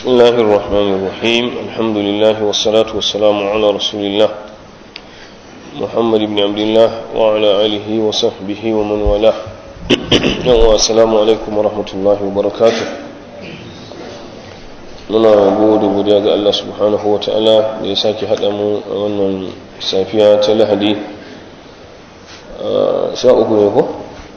بسم الله الرحمن الرحيم الحمد لله والصلاة والسلام على رسول الله محمد بن عبد الله وعلى آله وصحبه ومن والاه السلام عليكم ورحمة الله وبركاته muna gode godiya ga Allah subhanahu wa ta'ala da ya sake haɗa mu a wannan safiya ta lahadi sha uku ne ko?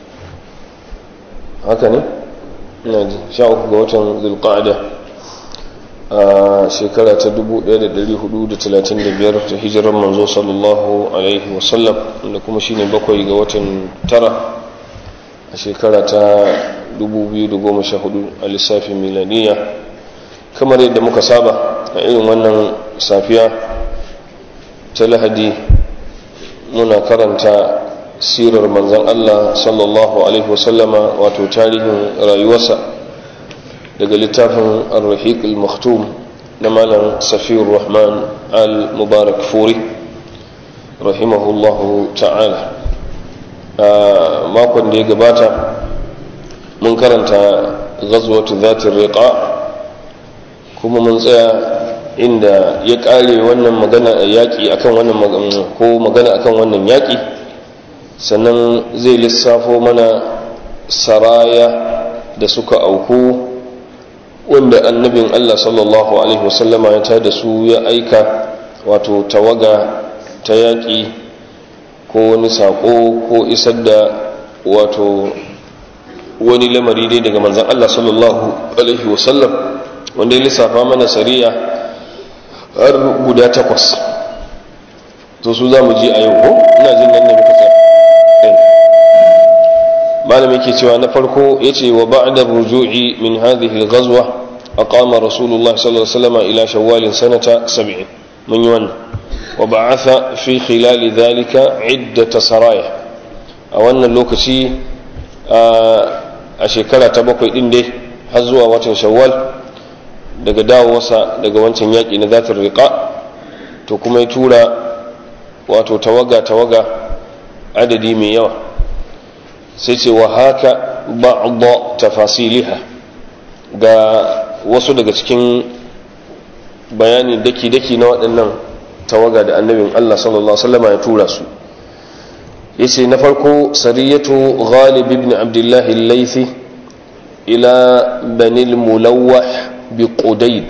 haka ne? ina ji sha uku ga watan zulqa'ada a shekara ta 1435 ta hijirar manzo sallallahu alaihi wasallam da kuma shine bakwai ga watan tara a shekara ta 2014 a lissafin milaniya kamar yadda muka saba a irin wannan safiya ta lahadi muna karanta sirar manzan Allah sallallahu alaihi wasallama wato tarihin rayuwarsa daga littafin al-rahiq al-maktum na malam safiyar rahman al-mubarak furi rahimahullahu ta'ala a makon da ya gabata mun karanta ghazwatu zatin riqa kuma mun tsaya inda ya kare wannan magana yaƙi akan wannan ko magana akan wannan yaƙi sannan zai lissafo mana saraya da suka auku wanda annabin Allah sallallahu alaihi wasallama ya tada su ya aika wato tawaga ta yaƙi ko wani saƙo ko isar da wato wani lamari dai daga manzan Allah sallallahu alaihi wasallam wanda ya lissafa mana sariya har guda takwas to su za mu ji a yau ko ina jin nan ne muka tsaya malam yake cewa na farko yace wa ba'da ruju'i min hadhihi al-ghazwa aqama rasulullah sallallahu alaihi wasallam ila shawwal sanata 70 mun yi wannan wa ba'atha fi khilal dhalika iddat saraya a wannan lokaci a shekara ta bakwai din dai har zuwa watan shawwal daga dawowarsa daga wancan yaƙi na zatar riƙa to kuma ya tura wato tawaga-tawaga adadi mai yawa sai ce wa haka ba'adda tafasiliha ga wasu daga cikin bayani daki-daki na waɗannan tawaga da annabin Allah sallallahu Alaihi ya tura su yace na farko sariyatu ghalib ibn abdullahi al-laythi ila banil mulawwah bi qudayd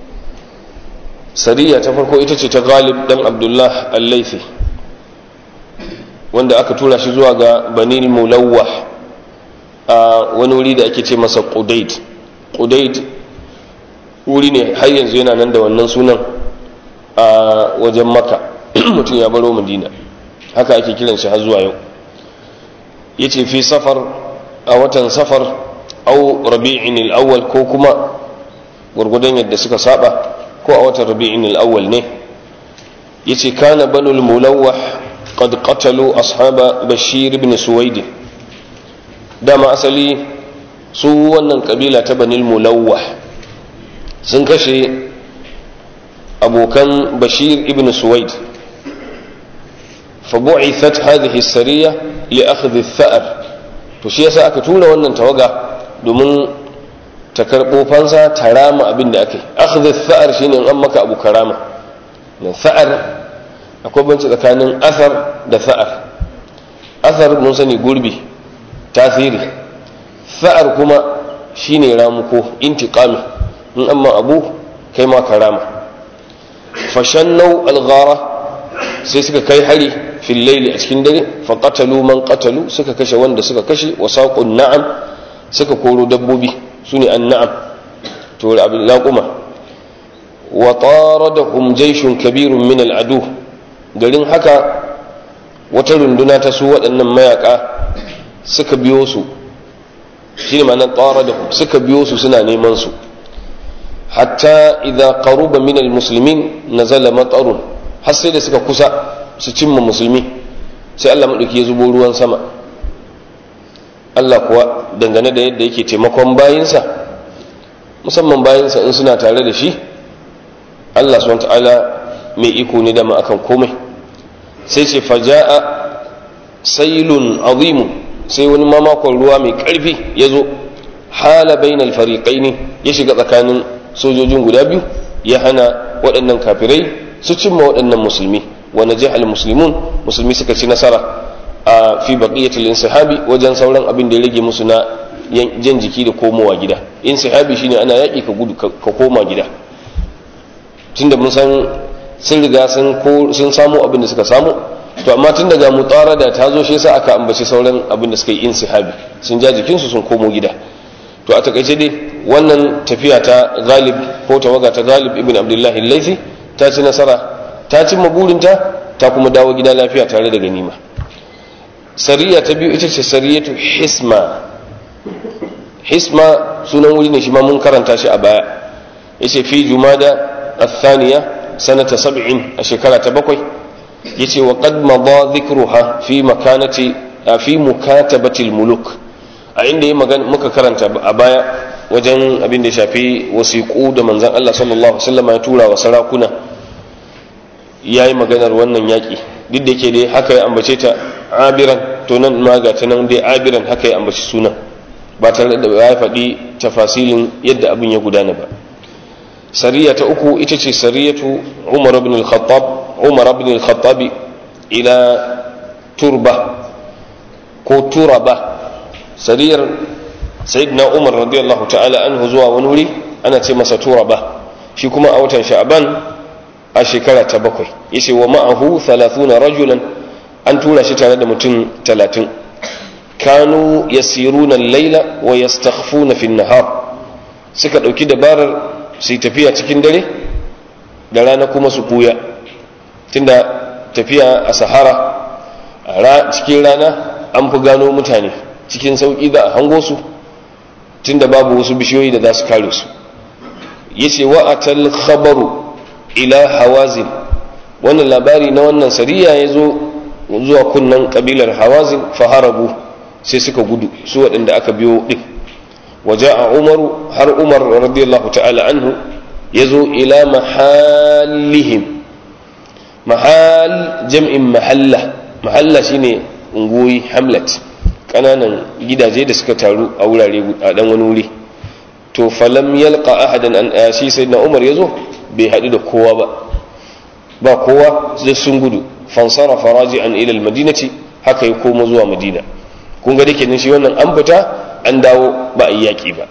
sariya ta farko ita ce ta ghalib dan abdullah al-laythi wanda aka tura shi zuwa ga banil mulawwah a wani wuri da ake ce masa qudayd qudayd wuri ne har yanzu yana nan da wannan sunan a wajen maka mutum ya baro madina haka ake kiran shi har zuwa yau yace fi safar a watan safar au rabi'in al-awwal ko kuma gurgudan yadda suka saba ko a watan rabi'in al-awwal ne yace kana banul mulawwah qad qatalu ashaba bashir ibn suwaid dama asali su wannan kabila ta banil mulawwah sun kashe abokan bashir ibn suwaid فبعثت هذه السرية لأخذ الثأر to shi yasa aka tura wannan tawaga domin ta karɓo fansa ta rama abin da aka yi akhdhi tha'ar shine an maka abu karama na tha'ar akwai banci tsakanin athar da tha'ar athar mun sani gurbi tasiri tha'ar kuma shine ramuko intiqami in amma abu kai ma karama fashannau alghara sai suka kai hari fil laili a cikin dare fa qatalu man qatalu suka kashe wanda suka kashe wa saqun na'am suka koro dabbobi sune an-na'am to abin laquma wa taradahum jayshun kabirun min al-adu garin haka wata runduna ta su waɗannan mayaka suka biyo su shine ma'anar taradahum suka biyo su suna neman su hatta idza qaruba min al-muslimin nazala matarun har sai da suka kusa su cimma musulmi sai Allah maɗauki ya zubo ruwan sama Allah kuwa dangane da yadda yake taimakon bayinsa musamman bayinsa in suna tare da shi Allah subhanahu ta'ala mai iko ne dama akan komai sai ce faja'a sailun azimu sai wani mamakon ruwa mai ƙarfi ya zo hala bainal fariqaini ya shiga tsakanin sojojin guda biyu ya hana waɗannan kafirai su cimma waɗannan musulmi wa najah muslimun musulmi suka ci nasara a fi baqiyatil insahabi wajen sauran abin da ya rage musu na jan jiki da komowa gida insahabi shine ana yaki ka gudu ka koma gida tunda mun san sun riga sun samu abin da suka samu to amma tun daga mutarada ta zo shi yasa aka ambaci sauran abin da suka yi insihabi sun ja jikinsu sun komo gida to a takaice dai wannan tafiya ta galib ko tawaga ta galib ibn abdullahi laifi ta ci nasara ta cimma burinta ta kuma dawo gida lafiya tare da ganima sariya ta biyu ita ce sariyatu hisma hisma sunan wuri ne shi ma mun karanta shi a baya yace fi jumada الثانية سنة سبع الشكالة تبقي يتي وقد مضى ذكرها في مكانة في مكاتبة الملوك عندي مكا كرنت أبايا wajen abin da shafi wasiƙu da manzan Allah sallallahu Alaihi wasallam ya tura wa sarakuna ya yi maganar wannan yaƙi duk da ke dai haka ya ambace ta abiran to nan ma ga ta nan dai abiran haka ya ambaci sunan ba tare da ya faɗi tafasilin yadda abin ya gudana ba sariya ta uku ita ce sariyatu umar ibn al-khattab umar ibn al-khattab ila turba ko turaba sariyar sayyidina umar radiyallahu ta'ala anhu zuwa wani wuri ana ce masa turaba shi kuma a watan sha'ban a shekara ta bakwai yace wa ma'ahu 30 rajulan an tura shi tare da mutum 30 kanu yasiruna al-laila wa yastakhfuna fi an-nahar suka dauki dabarar su yi tafiya cikin dare da rana kuma su kuya tunda tafiya a sahara a cikin rana an fi gano mutane cikin sauƙi da a hango su tunda babu wasu bishiyoyi da za su kare su yace wa atal khabaru ila hawazin wannan labari na wannan sariya ya zo zuwa kunnan kabilar hawazin faharabu sai suka gudu su waɗanda aka biyo ɗin وجاء عمر هر عمر رضي الله تعالى عنه يزو إلى محالهم محال جمع محلة محلة شيني ungoyi hamlet ƙananan gidaje da suka taru a wurare a ɗan wani wuri to falam yalqa ahadan an shi sai na umar yazo bai haɗu da kowa ba ba kowa zai sun gudu fansara faraji an ilal madinati haka ya koma zuwa madina kun ga dake nan shi wannan an fita an dawo ba a yi yaƙi ba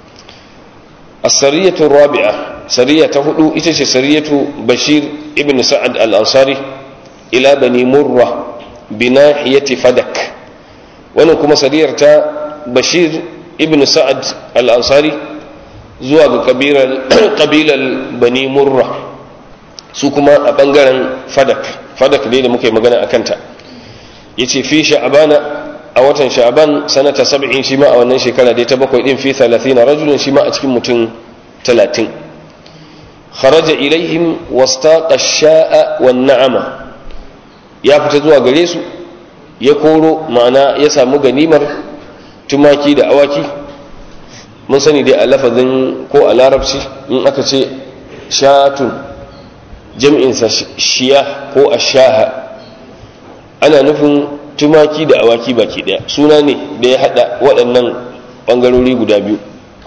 asariyatu rabi'a sariya ta hudu ita ce sariyatu bashir ibn sa'ad al-ansari ila bani murra binahiyati fadak wannan kuma sariyar ta bashir ibn sa'ad al-ansari zuwa ga kabilar bani murra su kuma a bangaren fadak fadak dai da muka yi magana a kanta ya ce fi sha'abana a watan sha'aban sanata sab'in shi ma a wannan shekara dai ta bakwai din fi 30 rajulun shi ma a cikin mutum 30 kharaja ilaihim wastaqa sha'a wan na'ama ya fita zuwa gare su ya koro ma'ana ya samu ganimar tumaki da awaki mun sani dai a lafazin ko a larabci in aka ce shatun jam'insa shiya ko ashaha ana nufin tumaki da awaki baki daya suna ne da ya hada waɗannan ɓangarori guda biyu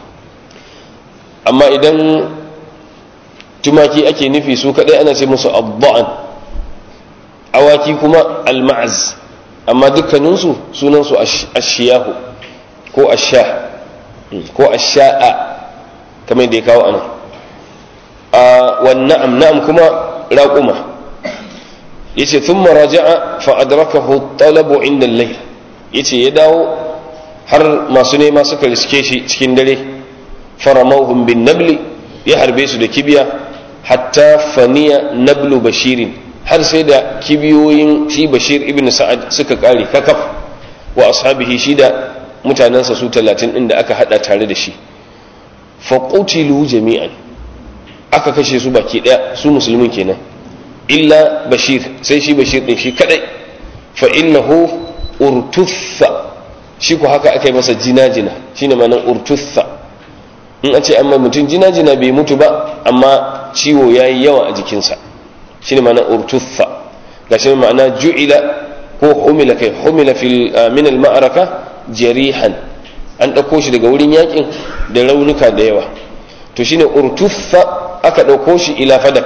amma idan tumaki ake nufi su kaɗai ana ce musu abba'an awaki kuma alma'az amma dukkaninsu sunansu ashiyahu ko ashah ko asha'a kamar da ya kawo ana a wannan na'am kuma raƙuma yace thumma raja'a fa adrakahu talabu inda al-layl yace ya dawo har masu nema suka riske shi cikin dare faramawhum bin nabli ya harbe su da kibiya hatta faniya nablu bashirin har sai da kibiyoyin shi bashir ibn sa'ad suka kare kakaf wa ashabihi shi da mutanensa su talatin din da aka hada tare da shi fa qutilu jami'an aka kashe su baki daya su musulmin kenan illa bashir sai shi bashir din shi kadai fa innahu urtuffa shi ko haka aka yi masa jina-jina shine ma'anar urtuffa in a ce amma mutum jina-jina bai mutu ba amma ciwo ya yi yawa a jikinsa shine ma'anar urtuffa ga shi ma'ana ju'ila ko humila kai humila fil min al ma'araka jarihan an ɗauko shi daga wurin yakin da raunuka da yawa to shine urtuffa aka ɗauko shi ila fadak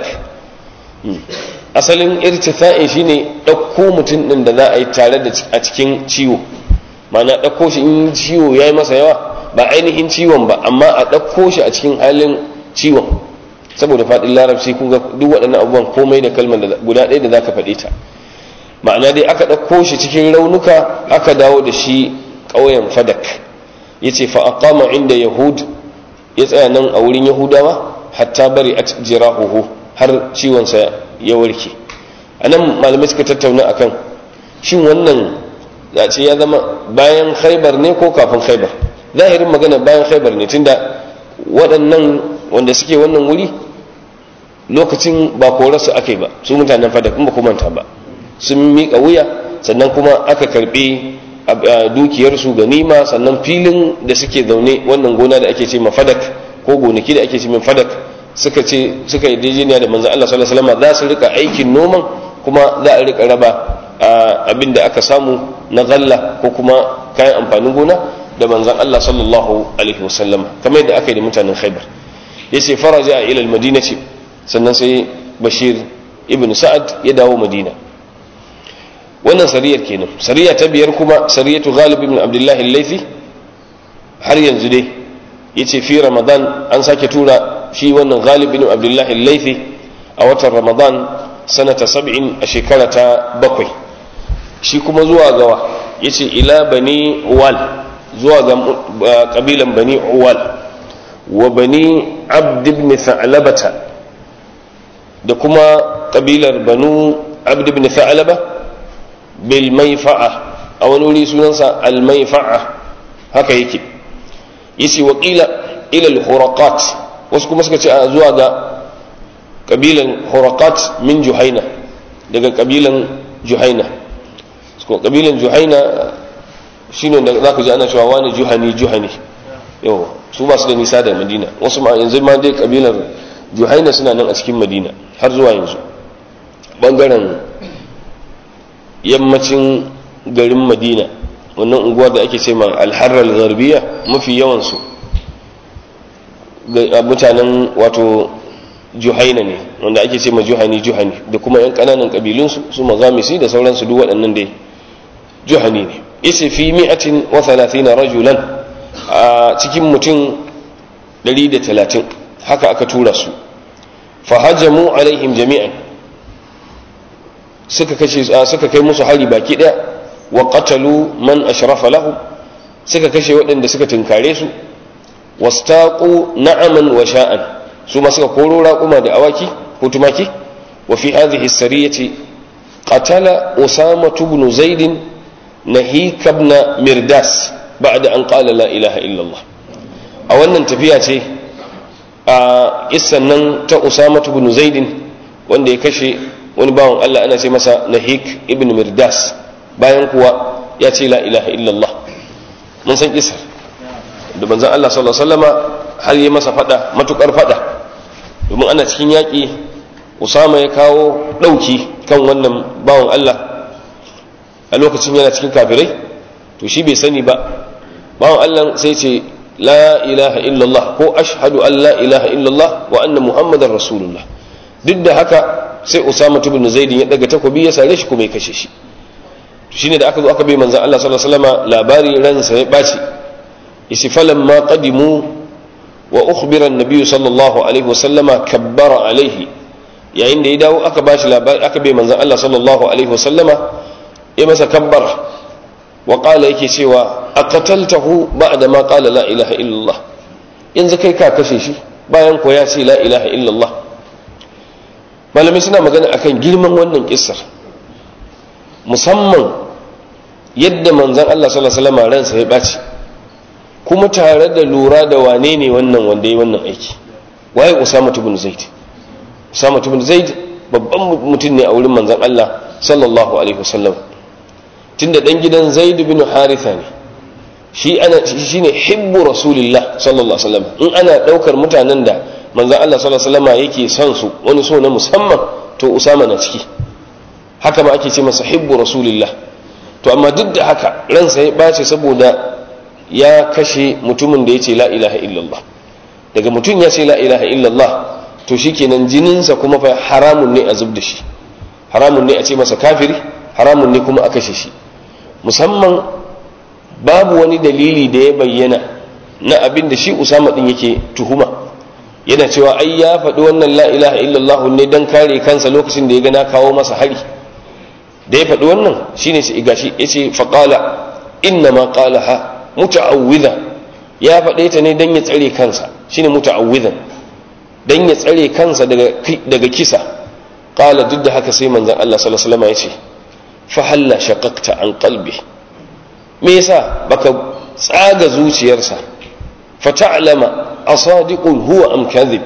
asalin irtifa'in shine ɗauko mutum ɗin da za a yi tare da a cikin ciwo ma'ana ɗauko shi in ciwo ya yi masa yawa ba ainihin ciwon ba amma a ɗauko shi a cikin halin ciwon saboda faɗin larabci kun ga duk waɗannan abubuwan komai da kalmar guda ɗaya da za ka faɗe ta ma'ana dai aka ɗauko shi cikin raunuka aka dawo da shi ƙauyen fadak ya ce fa'aƙama inda yahud ya tsaya nan a wurin yahudawa hatta bari a jirahuhu har ciwonsa ya warke a nan malamai suka tattauna akan shin wannan za ce ya zama bayan khaibar ne ko kafin khaibar zahirin magana bayan khaibar ne tunda waɗannan wanda suke wannan wuri lokacin ba korarsu aka yi ba su mutanen fadak in ba manta ba sun miƙa wuya sannan kuma aka karɓi dukiyarsu ganima sannan filin da suke zaune wannan gona da ake ce ma fadak ko gonaki da ake ce min fadak suka ce suka yi dejiniya da manzan Allah sallallahu alaihi wasallam za su rika aikin noman kuma za a rika raba abin da aka samu na galla ko kuma kayan amfanin gona da manzan Allah sallallahu alaihi wasallam kamar yadda aka yi da mutanen Khaibar yace faraja ila al-madinati sannan sai Bashir ibn Sa'ad ya dawo Madina wannan sariyar kenan sariya ta biyar kuma sariyatu Ghalib ibn Abdullah al-Laythi har yanzu dai yace fi Ramadan an sake tura shi wannan Ghalib ibn Abdullah al-Laythi a watan Ramadan sanata 70 a shekara ta bakwai shi kuma zuwa gawa yace ila bani Uwal zuwa ga kabilan bani Uwal wa bani Abd ibn Tha'labata da kuma kabilar banu Abd ibn Tha'laba bil Maifa'a a wani wuri sunansa al Maifa'a haka yake yace wa qila ila al Huraqat wasu kuma suka ce a zuwa ga kabilan Huraqat min Juhaina daga kabilan Juhaina kabilan Juhaina shine da za ku ji ana cewa wani juhani juhani yau su ba su da nisa da madina wasu ma yanzu ma dai kabilar juhaina suna nan a cikin madina har zuwa yanzu bangaren yammacin garin madina wannan unguwar da ake ce ma alharar garbiya mafi yawansu mutanen wato juhaina ne wanda ake ce ma juhani juhani da kuma yan kananan kabilunsu su mazamisi da sauransu duk waɗannan dai juhani ne isi fi mi'atin wa thalathina rajulan a cikin mutum 130 haka aka tura su fahajamu alaihim jami'an suka kashe suka kai musu hari baki daya wa qatalu man ashrafa lahum suka kashe waɗanda suka tunkare su wastaqu na'aman wa sha'an su ma suka koro raƙuma da awaki ko tumaki wa fi hadhihi as-sariyati qatala usama ibn zaid nahik ibn mirdas ba'da an qala la ilaha illa Allah a wannan tafiya ce a kissan nan ta usama ibn zaid wanda ya kashe wani bawan Allah ana ce masa nahik ibn mirdas bayan kuwa ya ce la ilaha illa Allah mun san kisar da manzon Allah sallallahu alaihi wasallama har yi masa fada matukar fada domin ana cikin yaƙi usama ya kawo ɗauki kan wannan bawan Allah a lokacin yana cikin kafirai to shi bai sani ba bawan Allah sai ce la ilaha illallah ko ashhadu an la ilaha illallah wa anna muhammadar rasulullah duk da haka sai usama ibn zaid ya daga takobi ya sare shi kuma ya kashe shi to shine da aka zo aka bai manzon Allah sallallahu alaihi wasallam labari ransa ya baci isi falamma qadimu wa ukhbira an-nabiy sallallahu alaihi wasallama kabbara alaihi yayin da ya dawo aka bashi labari aka bai manzon Allah sallallahu alaihi wasallama ya masa kabbara wa qala yake cewa aqataltahu ba'da ma qala la ilaha illallah yanzu kai ka kashe shi bayan ko ya ce la ilaha illallah malamai suna magana akan girman wannan kissar musamman yadda manzon Allah sallallahu alaihi wasallam ransa ya baci kuma tare da lura da wane ne wannan wanda ya wannan aiki waye usama ibn zaid usama ibn zaid babban mutum ne a wurin manzon Allah sallallahu alaihi wasallam tunda dan gidan zaid ibn haritha ne shi ana shine hibbu rasulillah sallallahu alaihi wasallam in ana daukar mutanen da manzon Allah sallallahu alaihi wasallam yake son su wani so na musamman to usama na ciki haka ma ake ce masa hibbu rasulillah to amma duk da haka ransa ya bace saboda ya kashe mutumin da ya ce la ilaha illallah daga mutum ya ce la ilaha illallah to shikenan jininsa kuma fa haramun ne a zub da shi haramun ne a ce masa kafiri haramun ne kuma a kashe shi musamman babu wani dalili da ya bayyana na abin da shi usama din yake tuhuma yana cewa ai ya faɗi wannan la ilaha illallah ne dan kare kansa lokacin da ya ga na kawo masa hari da ya faɗi wannan shine sai gashi yace faqala inna ma qalaha muta'awwidha ya faɗe ta ne dan ya tsare kansa shine muta'awwidhan dan ya tsare kansa daga daga kisa qala duk da haka sai manzon Allah sallallahu alaihi wasallam yace fa halla shaqaqta an qalbi me yasa baka tsaga zuciyarsa fa ta'lama asadiqun huwa am kadhib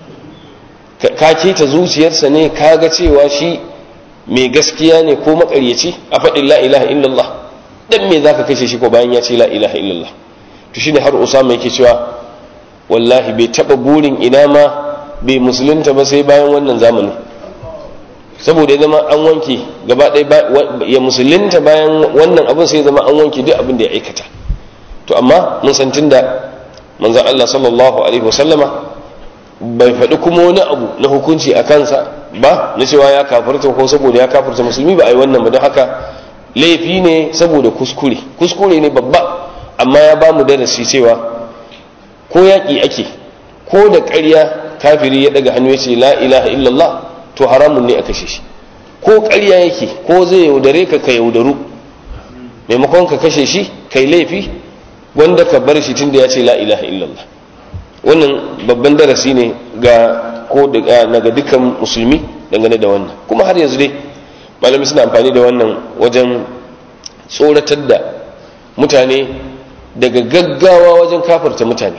ka keta zuciyarsa ne kaga cewa shi mai gaskiya ne ko makaryaci a faɗin la ilaha illallah dan me zaka kashe shi ko bayan ya ce la ilaha illallah to shine har usama yake cewa wallahi bai taba burin ina ma bai musulunta ba sai bayan wannan zamani saboda ya zama an wanke gaba ɗaya ya musulunta bayan wannan abin sai zama an wanke duk abin da ya aikata to amma mun san tunda manzon Allah sallallahu alaihi wasallama bai faɗi kuma wani abu na hukunci a kansa ba na cewa ya kafirta ko saboda ya kafirta musulmi ba a yi wannan ba don haka laifi ne saboda kuskure kuskure ne babba amma ya ba mu darasi cewa ko yaƙi ake ko da ƙarya kafiri ya daga hannu ya ce la ilaha illallah to haramun ne a kashe shi ko ƙarya yake ko zai yaudare ka ka yaudaru maimakon ka kashe shi kai laifi wanda ka bar shi tunda ya ce la ilaha illallah wannan babban darasi ne ga ko daga dukkan musulmi dangane da wannan kuma har yanzu dai malami suna amfani da wannan wajen tsoratar da mutane daga gaggawa wajen kafarta mutane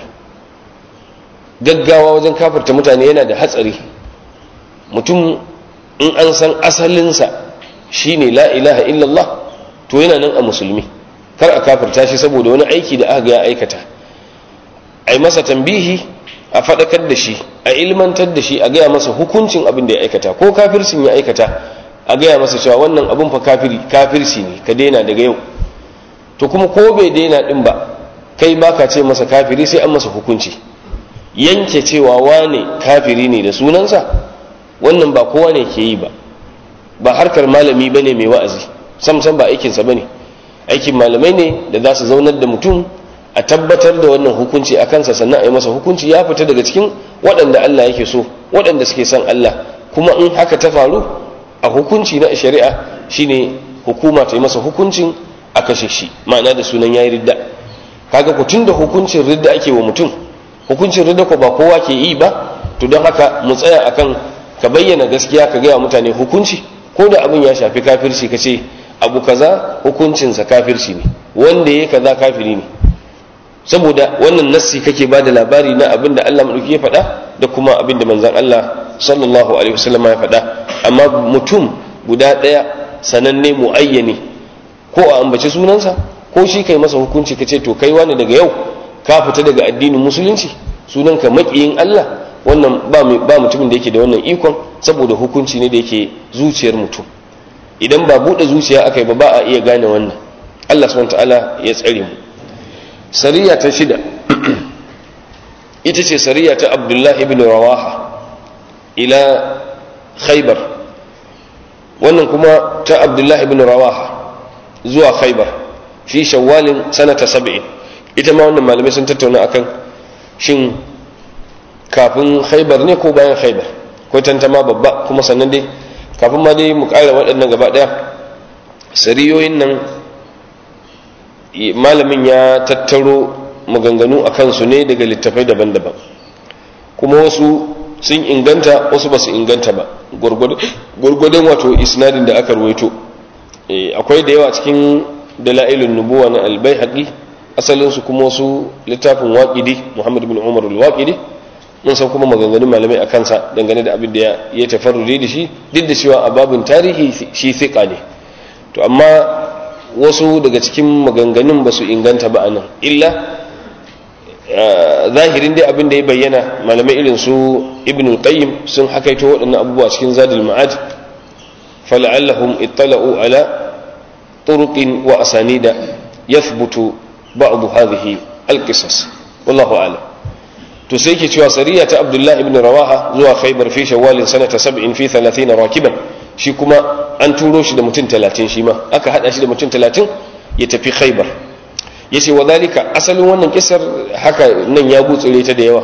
gaggawa wajen kafarta mutane yana da hatsari mutum in an san asalinsa shine la ilaha illallah to yana nan a musulmi kar a kafarta shi saboda wani aiki da aka ya aikata a yi masa tambihi a faɗakar da shi a ilmantar da shi a gaya masa hukuncin abin da ya aikata ko kafircin ya aikata a gaya masa cewa wannan abin fa kafiri kafirci ne ka daina daga yau to kuma ko bai daina din ba kai baka ce masa kafiri sai an masa hukunci yanke cewa wane kafiri ne da sunansa wannan ba kowa ne ke yi ba ba harkar malami bane mai wa'azi sam sam ba aikinsa bane aikin malamai ne da za su zaunar da mutum a tabbatar da wannan hukunci a kansa sannan a yi masa hukunci ya fita daga cikin waɗanda Allah yake so waɗanda suke son Allah kuma in haka ta faru a hukunci na shari'a shine hukuma ta yi masa hukuncin a kashe shi ma'ana da sunan yayi ridda kaga ku tunda hukuncin ridda ake wa mutum hukuncin ridda ko ba kowa ke yi ba to don haka mu tsaya akan ka bayyana gaskiya ka gaya mutane hukunci ko da abin ya shafi kafirci ka ce abu kaza hukuncinsa kafirci ne wanda ya kaza kafiri ne saboda wannan nassi kake ba da labari na abin da Allah maɗauki ya faɗa da kuma abin da manzan Allah sallallahu alaihi wasallam ya faɗa amma mutum guda ɗaya sananne muayyani ko a ambaci sunansa ko shi kai masa hukunci ka ce to kai wani daga yau ka fita daga addinin musulunci sunanka maƙiyin Allah wannan ba mutumin da yake da wannan ikon saboda hukunci ne da yake zuciyar mutum idan ba buɗe zuciya aka yi ba ba a iya gane wannan Allah subhanahu ta'ala ya tsare mu sariya ta shida ita ce sariya ta Abdullah ibn Rawaha ila Khaybar wannan kuma ta Abdullah ibn Rawaha zuwa Khaybar fi shawwalin sanata 70 ita ma wannan malamai sun tattauna akan shin kafin Khaybar ne ko bayan Khaybar ko tantama babba kuma sannan dai kafin ma dai mu ƙara waɗannan gaba ɗaya sariyoyin nan malamin ya tattaro maganganu a kansu ne daga littafai daban-daban kuma wasu sun inganta wasu ba su inganta ba gwargwadon wato isnadin da aka ruwaito akwai da yawa cikin dala'ilun nubuwa na albai haƙi asalinsu kuma wasu littafin waƙidi muhammad bin umar al-waƙidi mun san kuma maganganun malamai a kansa dangane da abin da ya tafarruri da shi duk da cewa a babin tarihi shi fiƙa ne to amma wasu daga cikin maganganun ba su inganta ba a nan illa zahirin dai abin da ya bayyana malamai irin su ibn qayyim sun hakaito waɗannan abubuwa cikin zadul ma'ad fala'allahum ittala'u ala turuqin wa asanida yathbutu ba'd hadhihi alqisas wallahu a'lam to sai yake cewa sariya ta abdullahi ibn rawaha zuwa khaybar fi shawwal sanata 70 fi 30 rakiban shi kuma an turo shi da mutum 30 shi ma aka hada shi da mutum 30 ya tafi khaybar yace wa dalika asalin wannan kisar haka nan ya gutsure ta da yawa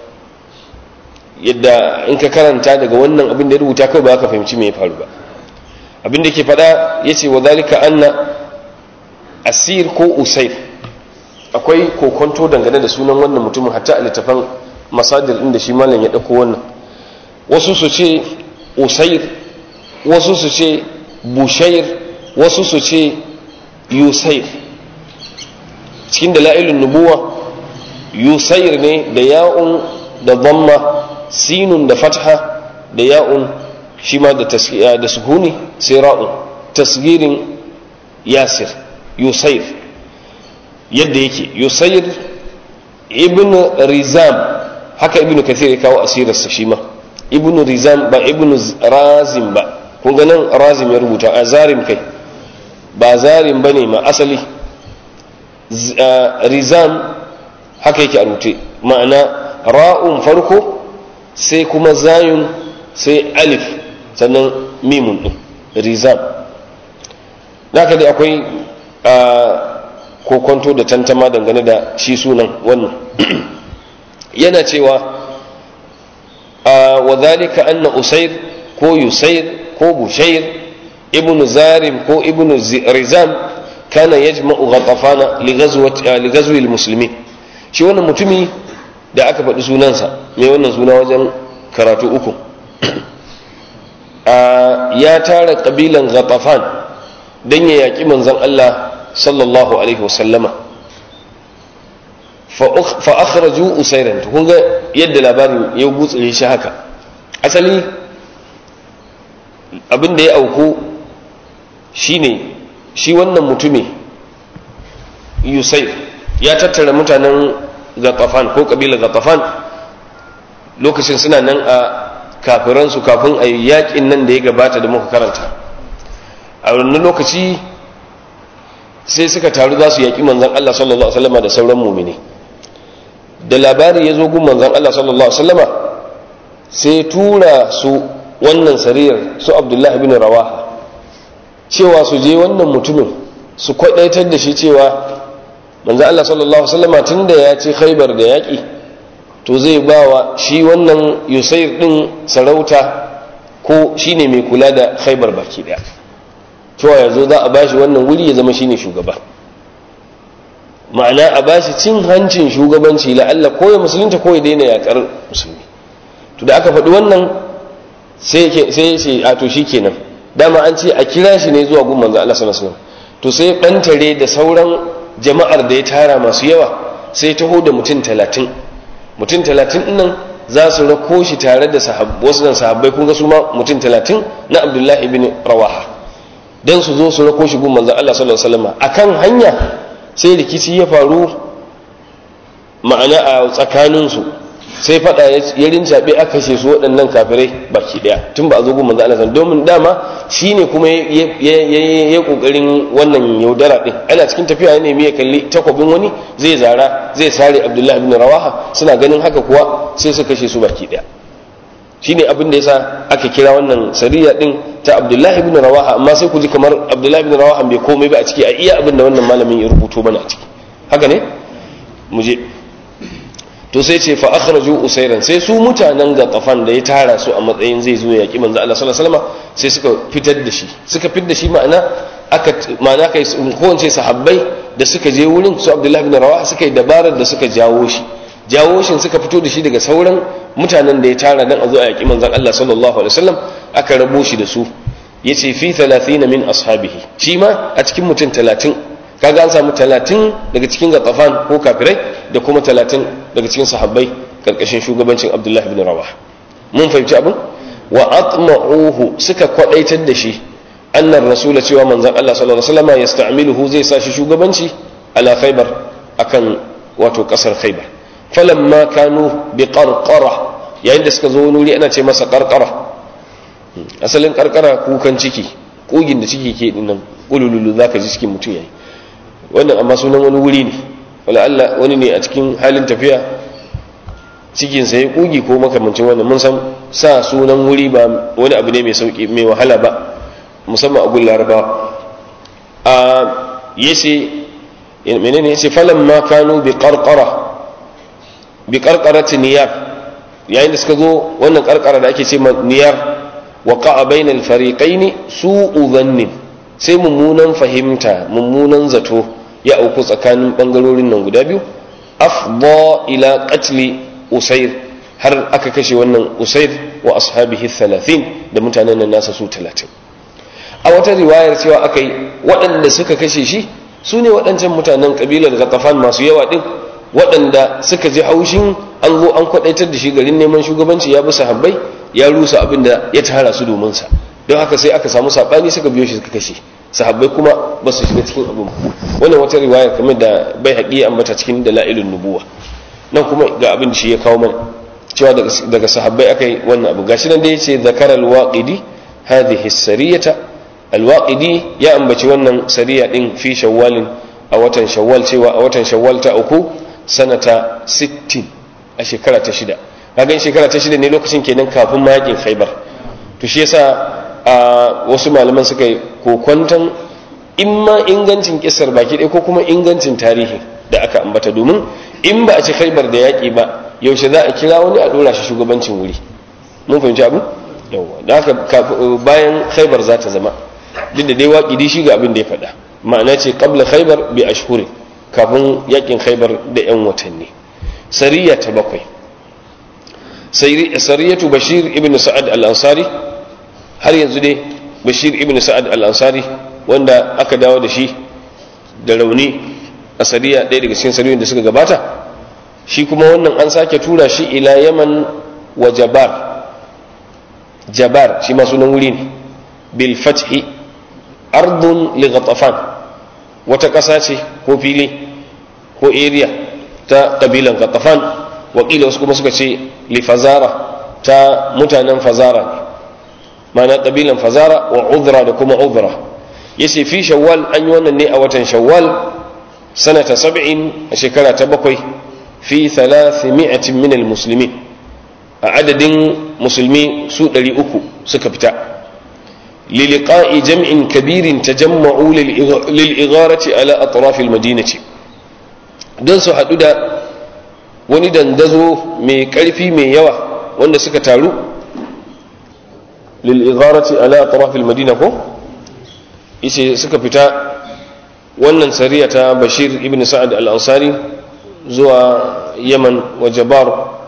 yadda in ka karanta daga wannan abin da ya rubuta kai ba ka fahimci me ya faru ba abin da ke faɗa yace wa dalika anna asir ko usair akwai kokonto dangane da sunan wannan mutumin hatta a littafan masadir inda shi malam ya ɗauko wannan wasu su ce usair wasu su ce bushair wasu su ce yusair cikin dala'ilun nubuwa yusair ne da ya'un da dhamma sinun da fatha da ya'un shi ma da sukuni sai ra'un tasgirin yasir yusair yadda yake yusair ibn rizam haka ibn kathir ya kawo asirarsa shi ma ibn rizam ba ibn razim ba kun ganin razim ya rubuta a zarim kai ba zarim ba ne ma asali rizam haka yake a rute ma'ana ra'un farko sai kuma zayun sai alif sannan mimun din rizam naka dai akwai kokonto da tantama dangane da shi sunan wannan yana cewa wa zalika anna usair ko yusair ko bushair ibn zarim ko ibn rizam kana yajma'u ghatafana li ghazwi al-muslimin shi wannan mutumi da aka faɗi sunansa mai wannan suna wajen karatu uku ya tara ƙabilan ghatafan don ya yaƙi manzan Allah sallallahu alaihi wasallama fa akhraju usairan kun ga yadda labarin ya gutsure shi haka asali abin da ya auku shine shi wannan mutumi yusair ya tattara mutanen gatafan ko kabilar gatafan lokacin suna nan a kafiransu kafin a yakin nan da ya gabata da muka karanta a wannan lokaci sai suka taru za su yaƙi manzan Allah sallallahu Alaihi wasallama da sauran mumini da labari ya zo gun manzan Allah sallallahu Alaihi wasallama sai tura su wannan sariyar su abdullahi bin rawaha cewa su je wannan mutumin su kwadaitar da shi cewa manzan Allah sallallahu Alaihi wasallama tun da ya ce khaibar da yaƙi to zai ba wa shi wannan yusair ɗin sarauta ko shine mai kula da khaibar baki ɗaya cewa yanzu za a bashi wannan wuri ya zama shine shugaba ma'ana a bashi cin hancin shugabanci la'alla ko ya musulunta ko ya daina yakar musulmi to da aka faɗi wannan sai ya ce a to kenan dama an ce a kira shi ne zuwa gun manzo Allah sallallahu alaihi wasallam to sai bantare da sauran jama'ar da ya tara masu yawa sai taho da mutum talatin mutum talatin nan za su rako shi tare da wasu nan sahabbai kun ga su ma mutum talatin na abdullahi ibn rawaha don su zo su rako shi gun manzan Allah sallallahu alaihi wasallam akan hanya sai rikici ya faru ma'ana a tsakaninsu sai fada ya rincaɓe aka kashe su waɗannan kafirai baki ɗaya tun ba a zo gun manzan Allah sallallahu domin dama shine kuma ya kokarin wannan yaudara ɗin ana cikin tafiya ya nemi ya kalli takwabin wani zai zara zai sare abdullahi ibn rawaha suna ganin haka kuwa sai su kashe su baki ɗaya shine abin da yasa aka kira wannan sariya din ta Abdullahi ibn Rawaha amma sai ku ji kamar Abdullahi ibn Rawaha bai komai ba a ciki a iya abin da wannan malamin ya rubuto mana a ciki haka ne mu je to sai ce fa akhraju usairan sai su mutanen gatafan da ya tara su a matsayin zai zo yaki manzo Allah sallallahu alaihi wasallam sai suka fitar da shi suka fitar da shi ma'ana aka ma'ana kai ko ce sahabbai da suka je wurin su Abdullahi ibn Rawaha suka yi dabarar da suka jawo shi jawo shi suka fito da shi daga sauran mutanen da ya tara dan a zo a yaki manzon Allah sallallahu alaihi wasallam aka rabo shi da su yace fi 30 min ashabihi shi ma a cikin mutum 30 kaga an samu 30 daga cikin gatafan ko kafirai da kuma 30 daga cikin sahabbai karkashin shugabancin Abdullah ibn Rawah mun fahimci abin wa atma'uhu suka kwadaitar da shi annar rasula cewa manzon Allah sallallahu alaihi wasallam yasta'miluhu zai sa shi shugabanci ala khaybar akan wato kasar khaybar falamma kanu bi qarqara yayin da suka zo wani wuri ana ce masa qarqara asalin qarqara kukan ciki kugin da ciki ke dinnan kulululu zaka ji cikin mutum yayi wannan amma sunan wani wuri ne wala Allah wani ne a cikin halin tafiya cikinsa ya kugi ko makamancin wannan mun san sa sunan wuri ba wani abu ne mai sauki mai wahala ba musamman a gun larabawa a yace menene yace falan ma kanu bi qarqara bi qarqarati niyar yayin da suka zo wannan qarqara da ake ce niyar waqa'a bainal fariqaini su'u dhannin sai mummunan fahimta mummunan zato ya auku tsakanin bangarorin nan guda biyu afda ila qatli usair har aka kashe wannan usair wa ashabihi 30 da mutanen nan nasa su 30 a wata riwayar cewa aka yi waɗanda suka kashe shi su ne waɗancan mutanen ƙabilar gatafan masu yawa ɗin waɗanda suka ji haushin an zo an kwaɗaitar da shi garin neman shugabanci ya bi sahabbai ya rusa abin da ya tara su domin sa don haka sai aka samu saɓani suka biyo shi suka kashe sahabbai kuma ba su shiga cikin abin wannan wata riwayar kamar da bai haƙi ambata cikin dala'ilun nubuwa nan kuma ga abin da shi ya kawo mana cewa daga sahabbai aka yi wannan abu gashi nan da ya ce zakara alwaqidi hadhihi sariyata alwaqidi ya ambaci wannan sariya din fi shawwalin a watan shawwal cewa a watan shawwal ta uku sanata 60 a shekara ta shida kaga shekara ta shida ne lokacin kenan kafin mayakin khaybar to shi yasa a wasu malaman suka yi kokwantan imma ingancin kisar baki ɗaya ko kuma ingancin tarihi da aka ambata domin in ba a ci khaibar da yaƙi ba yaushe za a kira wani a ɗora shi shugabancin wuri mun fahimci abu yawa da haka bayan khaibar za ta zama duk da dai waƙi dai shi ga abin da ya faɗa ma'ana ce qabla khaibar bi ashhurin kafin yaƙin khaibar da yan watanni sariya ta bakwai sariyatu bashir ibn sa'ad al-ansari har yanzu dai bashir ibn sa'ad al-ansari wanda aka dawo da shi da rauni a sariya ɗaya daga cikin sariyoyin da suka gabata shi kuma wannan an sake tura shi ila yaman wa jabar jabar shi ma sunan wuri ne bil fathi ardun li ghatafan wata ƙasa ce ko fili ko area ta ƙabilan ghatafan wakila wasu kuma suka ce li fazara ta mutanen fazara ne ma'ana ƙabilan fazara wa udra da kuma udra yace fi shawwal an yi wannan ne a watan shawwal sanata sab'in a shekara ta bakwai fi thalathimi'atin min almuslimin a adadin musulmi su ɗari uku suka fita liliqa'i jam'in kabirin tajamma'u lil'igharati ala atrafil madinati don su haɗu da wani dandazo mai ƙarfi mai yawa wanda suka taru lil'igharati ala atrafil madina ko yace suka fita wannan sariya ta bashir ibn sa'ad al-ansari zuwa yaman wa jabar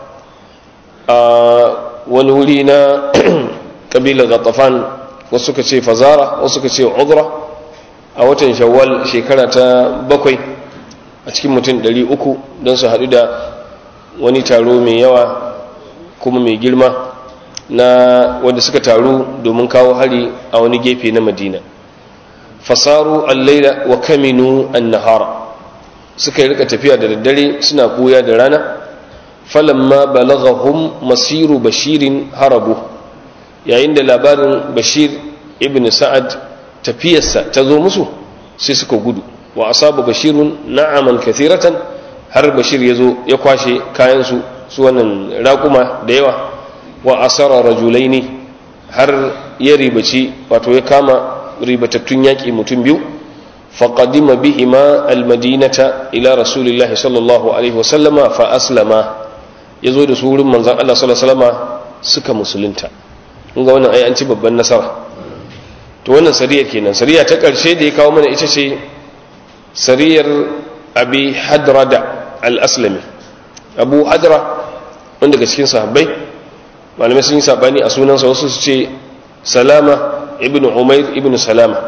a wani wuri na kabilar gatafan wasu suka ce fazara wasu suka ce udra a watan shawwal shekara ta bakwai a cikin mutum ɗari uku don su haɗu da wani taro mai yawa kuma mai girma na wanda suka taru domin kawo hari a wani gefe na madina fasaru allaila wa kaminu an-nahara suka yi rika tafiya da daddare suna koya da rana falamma balaghahum masiru bashirin harabu yayin da labarin bashir ibn sa'ad tafiyarsa ta zo musu sai suka gudu wa asaba bashirun na'aman kathiratan har bashir ya zo ya kwashe kayansu su wannan raƙuma da yawa wa asara rajulaini har ya ribaci wato ya kama ribatattun yaƙi mutum biyu faƙadima bihima almadinata ila rasulillahi sallallahu alaihi wasallama fa aslama ya zo da su wurin manzan Allah sallallahu alaihi wasallama suka musulunta ga wannan ai an ci babban nasara to wannan sariyar kenan sariya ta ƙarshe da ya kawo mana ita ce sariyar abi hadrada al-aslami abu hadra wanda daga cikin sahabbai malamai sun yi sabani a sunansa wasu su ce salama ibn umair ibn salama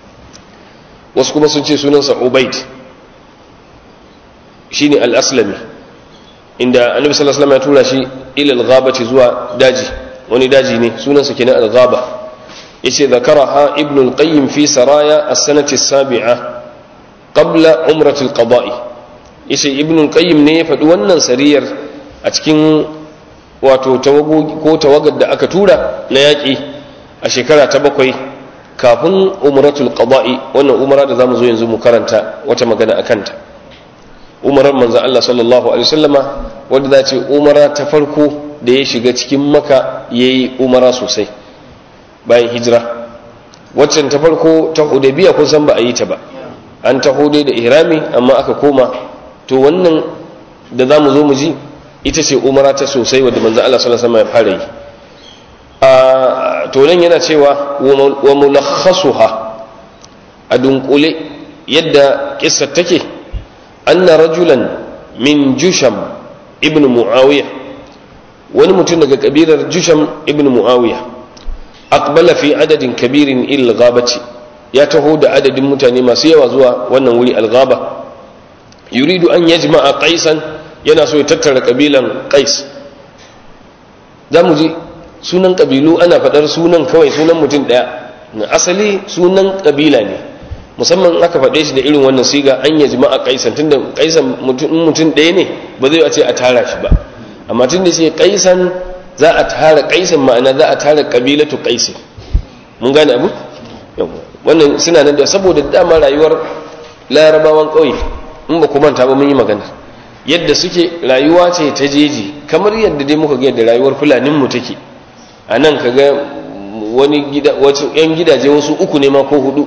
wasu kuma sun ce sunansa ubaid shine al-aslami inda annabi sallallahu alaihi wasallam ya tura shi ila al-ghabati zuwa daji wani daji ne sunansa kenan al-ghaba yace zakaraha ibn al-qayyim fi saraya as-sanati as-sabi'a qabla umrati al-qada'i yace ibn al-qayyim ne ya faɗi wannan sariyar a cikin wato tawagogi ko tawagar da aka tura na yaƙi a shekara ta bakwai kafin umratul qada'i wannan umara da zamu zo yanzu mu karanta wata magana akan ta umarar manzon Allah sallallahu alaihi wasallama wanda za ce umara ta farko da ya shiga cikin maka ya yi umara sosai bayan hijira waccan ta farko ta hudabiya kun san ba a yi ta ba an taho dai da ihrami amma aka koma to wannan da za mu zo mu ji ita ce umara ta sosai wadda manzo Allah sallallahu alaihi wasallam ya fara yi a to nan yana cewa wa mulakhasuha a dunkule yadda kissar take anna rajulan min jusham ibn muawiya wani mutum daga kabilar jusham ibn muawiya aqbala fi adadin kabirin il ghabati ya taho da adadin mutane masu yawa zuwa wannan wuri al-ghaba yuridu an yajma'a qaisan yana so ya tattara kabilan qais zamu ji sunan kabilu ana fadar sunan kawai sunan mutum daya na asali sunan kabila ne musamman aka faɗe shi da irin wannan siga an yajma'a qaisan tunda qaisan mutum mutum daya ne ba zai a ce a tara shi ba amma tunda sai qaisan za a tara qaisan ma'ana za a tara kabilatu qaisi mun gane abu wannan suna nan da saboda dama rayuwar larabawan ƙauye in ba ku manta ba mun yi magana yadda suke rayuwa ce ta jeji kamar yadda dai muka ga yadda rayuwar fulanin mu take a nan ka ga wani gida wasu yan gidaje wasu uku ne ma ko hudu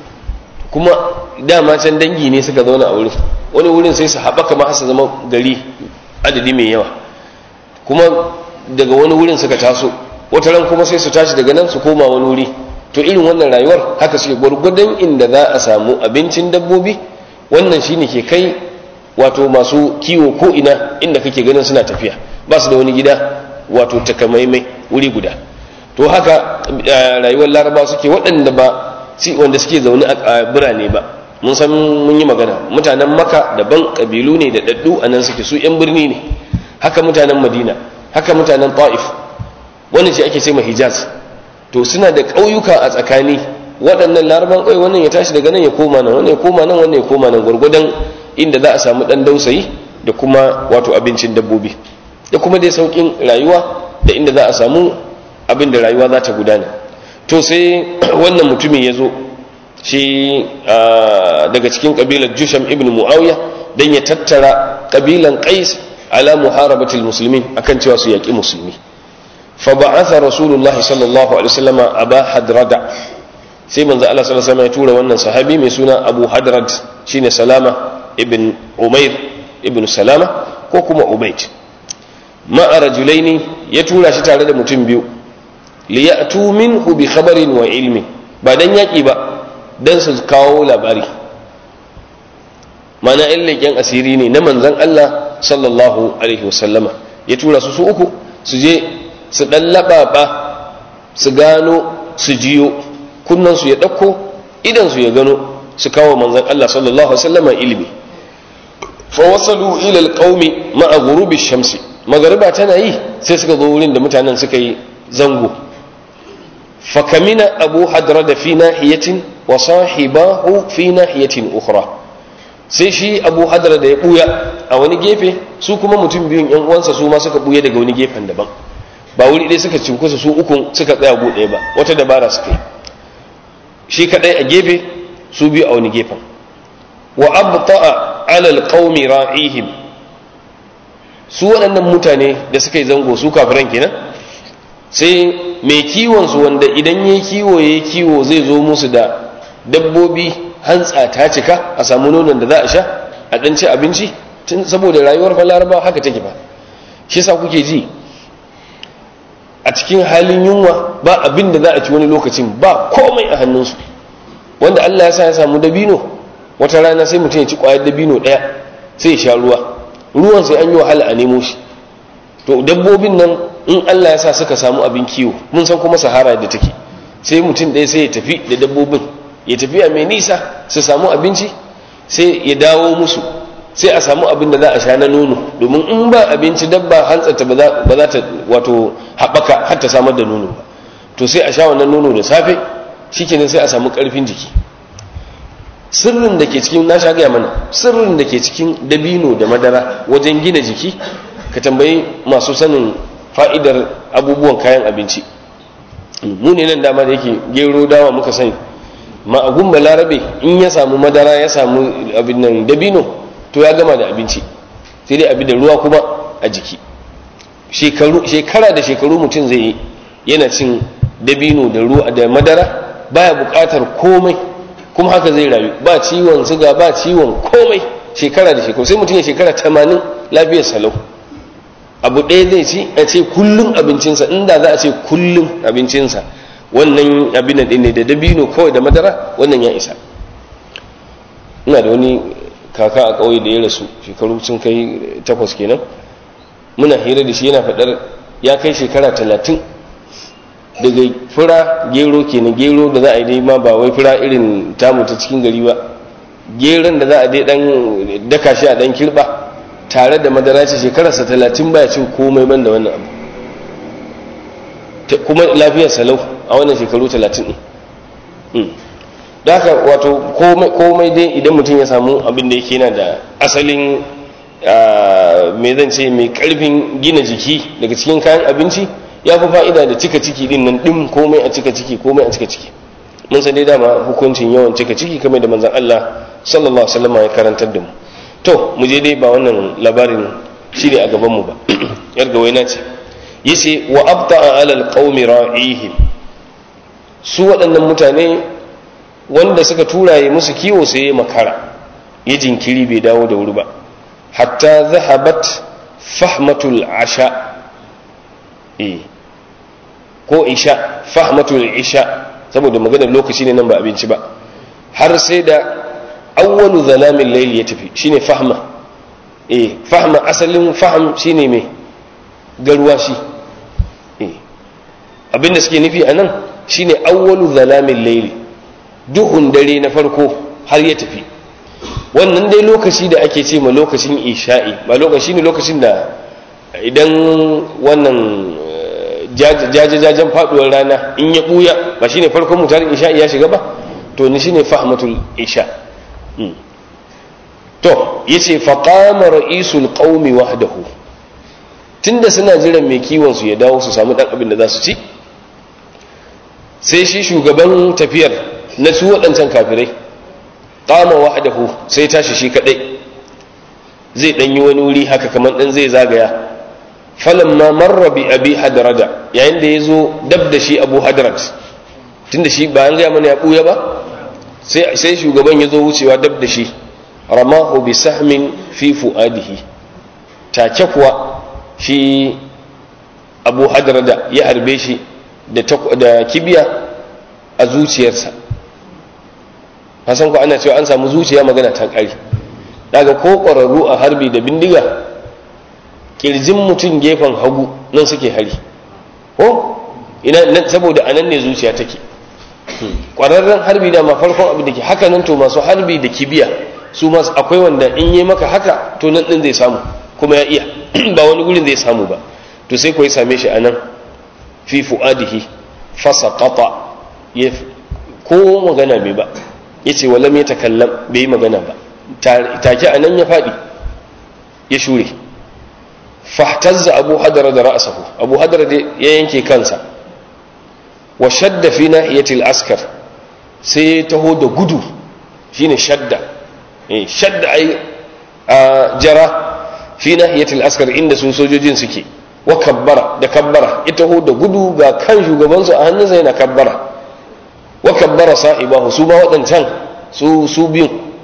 kuma dama can dangi ne suka zauna a wurin wani wurin sai su haɓaka ma su zama gari adadi mai yawa kuma daga wani wurin suka taso wata ran kuma sai su tashi daga nan su koma wani wuri to irin wannan rayuwar haka suke gwargwadon inda za a samu abincin dabbobi wannan shine ke kai wato masu kiwo ko ina inda kake ganin suna tafiya ba su da wani gida wato takamaimai wuri guda to haka rayuwar laraba suke waɗanda ba wanda suke zaune a birane ba mun san mun yi magana mutanen maka daban ƙabilu ne da ɗaɗɗu a nan suke su 'yan birni ne haka mutanen madina haka mutanen ta'if wannan shi ake ce ma hijaz to suna da ƙauyuka a tsakani waɗannan laraban ƙauye wannan ya tashi daga nan ya koma nan wannan ya koma nan wannan ya koma nan gwargwadon inda za a samu ɗan dausayi da kuma wato abincin dabbobi da kuma dai sauƙin rayuwa da inda za a samu abin da rayuwa za ta gudana to sai wannan mutumin ya zo shi daga cikin ƙabilar jusham ibn muawiya don ya tattara ƙabilan qais ala muharabatil muslimin akan cewa su yaƙi musulmi فبعث رسول الله صلى الله عليه وسلم أبا حدرد sai manzo Allah sallallahu alaihi wasallam ya tura wannan sahabi mai suna Abu Hadrad shine Salama ibn Umair ibn Salama ko kuma Ubayd ma'a rajulaini ya tura shi tare da mutum biyu li ya'tu minhu bi khabarin wa ilmi ba dan yaki ba dan su kawo labari mana in leƙen asiri ne na manzon Allah sallallahu alaihi wasallama ya tura su su uku su je su ɗan laɓaɓa su gano su jiyo kunnansu ya ɗauko idansu ya gano su kawo manzan Allah sallallahu Alaihi wasallama ilimi fawasalu ilal qaumi ma'a gurubi shamsi magariba tana yi sai suka zo wurin da mutanen suka yi zango fakamina abu hadra da fi nahiyatin wa sahibahu fi nahiyatin ukhra sai shi abu hadra da ya buya a wani gefe su kuma mutum biyun yan uwansa su ma suka buya daga wani gefen daban ba wuri ɗaya suka cinkusa su ukun suka tsaya gu ɗaya ba wata dabara suka yi shi kaɗai a gefe su biyu a wani gefen wa abta'a alal qaumi ra'ihim su waɗannan mutane da suka yi zango su kafiran kenan sai mai kiwon su wanda idan yayi kiwo yayi kiwo zai zo musu da dabbobi hantsa ta cika a samu nonon da za a sha a ɗan ci abinci tun saboda rayuwar fa laraba haka take ba shi sa kuke ji a cikin halin yunwa ba abin da za a ci wani lokacin ba komai a hannunsu wanda Allah ya sa ya samu dabino wata rana sai mutum ya ci kwayar dabino ɗaya sai ya sha ruwa ruwan sai an yi wahala a nemo shi to dabbobin nan in Allah ya sa suka samu abin kiwo mun san kuma sahara da take sai mutum ɗaya sai ya tafi da dabbobin ya tafi a mai nisa su samu abinci sai ya dawo musu sai a samu abin da za a sha na nono domin in ba abinci dabba hantsarta ba za ta wato haɓaka har ta samar da nono ba to sai a sha wannan nono da safe shikenan sai a samu ƙarfin jiki sirrin da ke cikin na sha gaya mana sirrin da ke cikin dabino da madara wajen gina jiki ka tambayi masu sanin fa'idar abubuwan kayan abinci mu ne nan dama da yake gero dawa muka sani ma'agun balarabe in ya samu madara ya samu abin nan dabino to ya gama da abinci sai dai abin da ruwa kuma a jiki shekara da shekaru mutum zai yi yana cin dabino da ruwa da madara baya buƙatar komai kuma haka zai rayu ba ciwon siga ba ciwon komai shekara da shekaru sai mutum ya shekara tamanin lafiyar salau abu ɗaya zai ci a ce kullum abincinsa inda za a ce kullum abincinsa wannan abin ɗin ne da dabino kawai da madara wannan ya isa ina da wani kaka a ƙauye da ya rasu shekaru sun kai takwas kenan muna hira da shi yana faɗar ya kai shekara talatin daga fura gero kenan gero da za a yi dai ma ba wai fura irin tamu ta cikin gari ba geron da za a dai dan daka shi a dan kirba tare da madara ce shekararsa talatin baya cin komai ban da wannan abu kuma lafiyar salau a wannan shekaru talatin ɗin da haka wato komai dai idan mutum ya samu abin da yake yana da asalin mai zan ce mai karfin gina jiki daga cikin kayan abinci ya fi fa'ida da cika ciki din nan ɗin komai a cika ciki komai a cika ciki mun san dai dama hukuncin yawan cika ciki kamar da manzan Allah sallallahu alaihi wasallam ya karantar da mu to mu je dai ba wannan labarin shi ne a gaban mu ba yar gawaina ce yace wa abta'a ala alqaumi ra'ihim su waɗannan mutane wanda suka turaye musu kiwo sai ya makara ya jinkiri bai dawo da wuri ba hatta zahabat fahmatul asha eh ko isha fahmatul isha saboda maganar lokaci ne nan ba abinci ba har sai da awwalu zalamin layli ya tafi shine fahma eh fahma asalin fahm shine mai garwashi eh abinda suke nufi anan shine awwalu zalamin layli duhun dare na farko har ya tafi wannan dai lokaci da ake ce ma lokacin isha'i ba lokaci ne lokacin da idan wannan jajajajen faduwar rana in ya buya ba shine farkon mutarin isha'i ya shiga ba to ni shine fahmatul isha to yace faqama ra'isul qaumi wahdahu tunda suna jiran mai kiwon su ya dawo su samu dan abin da za su ci sai shi shugaban tafiyar na su waɗancan kafirai qama wahdahu sai tashi shi kadai zai dan yi wani wuri haka kamar dan zai zagaya falamma marra bi abi hadrada yayin da yazo dab da shi abu hadrat tunda shi ba an ga mana ya buya ba sai sai shugaban yazo wucewa dab da shi ramahu bi sahmin fi fuadihi take kuwa shi abu hadrada ya harbe shi da da kibiya a zuciyarsa hasan ko ana cewa an samu zuciya magana ta kare daga ko ƙwararru a harbi da bindiga kirjin mutum gefen hagu nan suke hari ko ina nan saboda anan ne zuciya take ƙwararren harbi da ma farkon abu da ke haka nan to masu harbi da kibiya su masu akwai wanda in yi maka haka to nan ɗin zai samu kuma ya iya ba wani gurin zai samu ba to sai ko ya same shi anan fi fu'adihi fasaqata ya ko magana bai ba yace walam ya takallam bai yi magana ba take anan ya faɗi ya shure fahtazza abu hadara da ra'sahu abu hadara da ya yanke kansa wa shadda fi nahiyatil askar sai ya taho da gudu shine shadda eh shadda ai jara fi nahiyatil askar inda su sojojin suke wa kabbara da kabbara ya taho da gudu ga kan shugabansu a hannunsa yana kabbara wa kabbara sa'ibahu su ma waɗancan su su biyun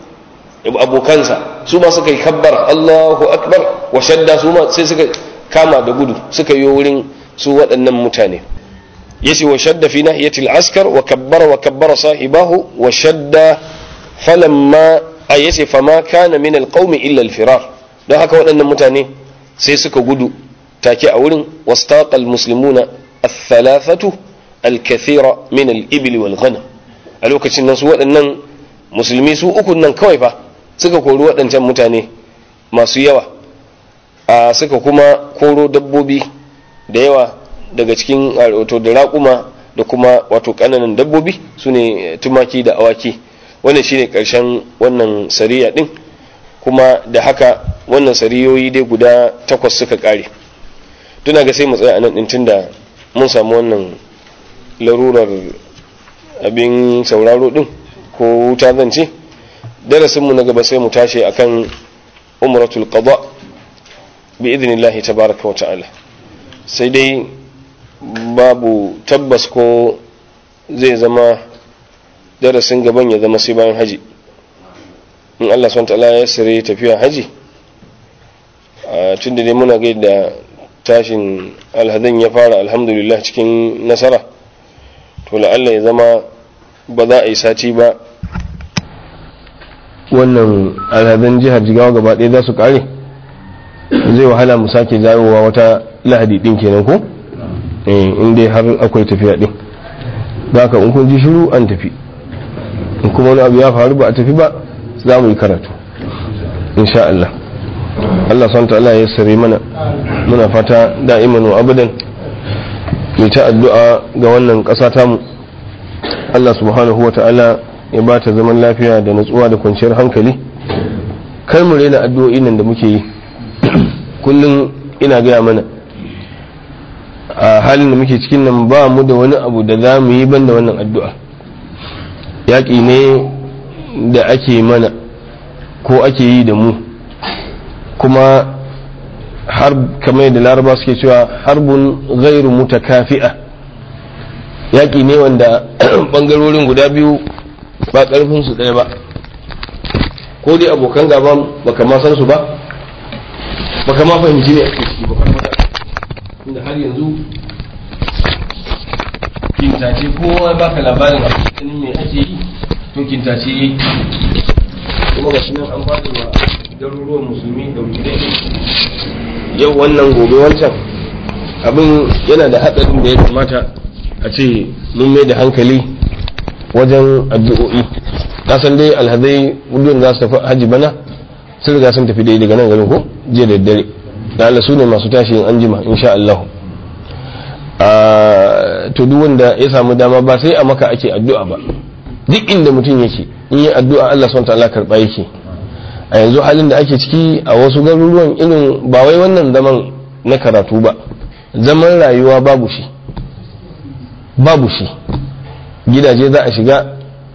abokansa su ma suka yi kabbara Allahu akbar wa shadda su ma sai suka kama da gudu suka yi wurin su waɗannan mutane yace wa shadda fi nahiyatil askar wa kabbara wa kabbara sahibahu wa shadda falamma ay yace fama kana min alqaumi illa alfirar don haka waɗannan mutane sai suka gudu take a wurin wastaqa almuslimuna الثلاثة الكثيرة من الإبل والغنم a lokacin nan su waɗannan musulmi su ukun nan kawai fa suka kori waɗancan mutane masu yawa a suka kuma koro dabbobi da yawa daga cikin wato da raƙuma da kuma wato ƙananan dabbobi su ne tumaki da awaki wannan shine ƙarshen wannan sariya ɗin kuma da haka wannan sariyoyi dai guda takwas suka ƙare tuna ga sai mu tsaya a nan ɗin tunda mun samu wannan larurar abin sauraro ɗin ko wuta zan ce darasinmu na gaba sai mu tashi akan umratul qada bi idnillahi tabaraka wa ta'ala sai dai babu tabbas ko zai zama darasin gaban ya zama sai bayan haji in Allah SWT ya sire tafiya haji tun da dai muna gai da tashin alhazan ya fara alhamdulillah cikin nasara to la'alla ya zama ba za a yi sati ba wannan alhazan jihar jigawa gaba ɗaya za su ƙare zai wahala mu sake jawowa wata lahadi ɗin kenan ko in dai har akwai tafiya ɗin za ka in kun ji shiru an tafi in kuma wani abu ya faru ba a tafi ba za mu yi karatu insha Allah Allah son ta'ala ya sare mana muna fata da'iman wa abadan mai ta addu'a ga wannan ƙasa tamu Allah subhanahu wa ta'ala ya ba ta zaman lafiya da natsuwa da kwanciyar hankali kar mu rena addu'o'in nan da muke yi kullum ina gaya mana a halin da muke cikin nan ba mu da wani abu da za mu yi ban da wannan addu'a yaƙi ne da ake mana ko ake yi da mu kuma har kamar da laraba suke cewa harbun gairu mutakafi'a yaƙi ne wanda ɓangarorin guda biyu ba ƙarfinsu ɗaya ba ko dai abokan gaban baka ma san su ba baka ma fahimci ne ake ciki ba inda har yanzu kintace kowa baka labarin a cikin me ake yi to kintace yi kuma ga nan an fada wa garuruwan musulmi da wujudai yau wannan gobe wancan abin yana da hatsarin da ya kamata a ce mun mai da hankali wajen addu'o'i san dai alhazai gudun za su tafi hajji bana sun riga sun tafi dai daga nan garin ko jiya da dare da Allah su ne masu tashi in an jima insha Allah to duk wanda ya samu dama ba sai a maka ake addu'a ba duk inda mutum yake in yi addu'a Allah son ta'ala karɓa yake a yanzu halin da ake ciki a wasu garuruwan irin ba wai wannan zaman na karatu ba zaman rayuwa babu shi babu shi gidaje za a shiga